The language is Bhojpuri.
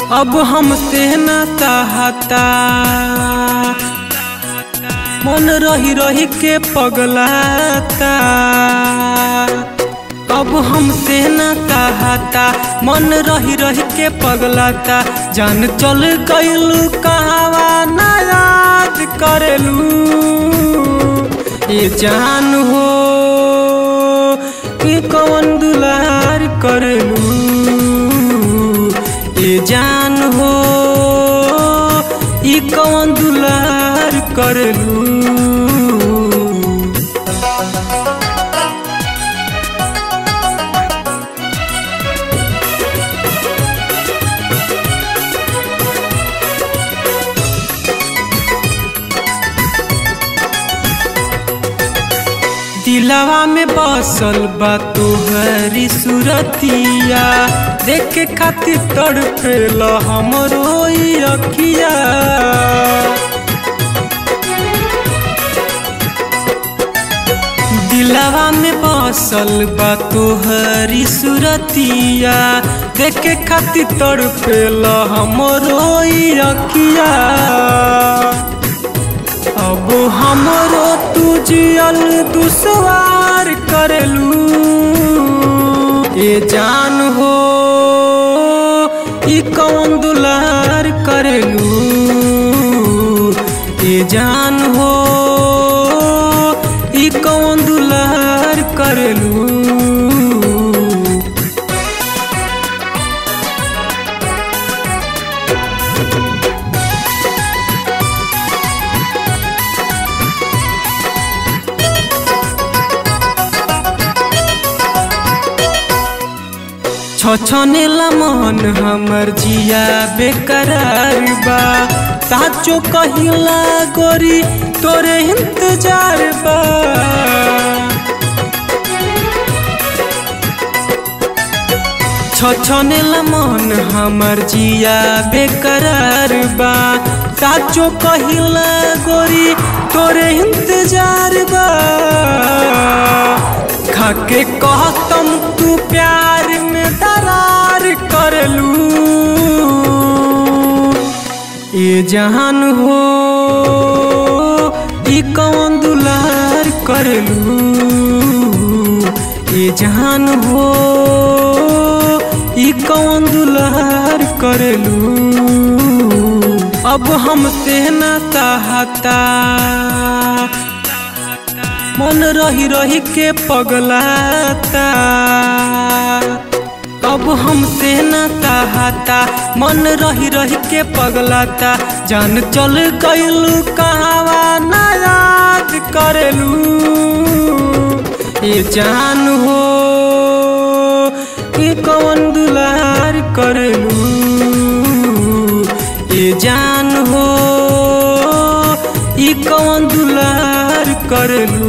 अब हमसे न सहता मन रही रही के पगलाता अब हमसे न सहता मन रही रही के पगलाता जान चल गइलू कहवा ना याद करेलू ये जान हो कि कौन दुलार करेलू ये जान हो ई कौन दुलार करेलू दिलवा में बसल बा तोहरी सुरतिया देखे खातिर तड़पेल हमरो ई अखिया दिलवा में बसल बा तोहरी सुरतिया देखे खातिर तड़पेल हमरो ई अखिया अब हमरो तू जियल दुसवार करेलू ये जान हो ई कौन दुलार करेलू ये जान हो ई कौन दुलार करेलू छछनेला मन हमर जिया बेकरार बा साचो कहिला गोरी तोरे इंतजार बा छछनेला मन हमर जिया बेकरार बा साचो कहिला गोरी तोरे इंतजार बा खाके कहतम तू प्यार में दरार करलू ये जहान हो ई कौन दुलार करलू ये जहान हो ई कौन दुलार करलू अब हमसे न सहता मन रही रही के पगलाता अब हमसे न सहता मन रही रही के पगलाता जान चल गइलू कहवा ना याद करेलू ये जान हो कि कौन दुलार करेलू ये जान हो ई कौन दुलार करेलू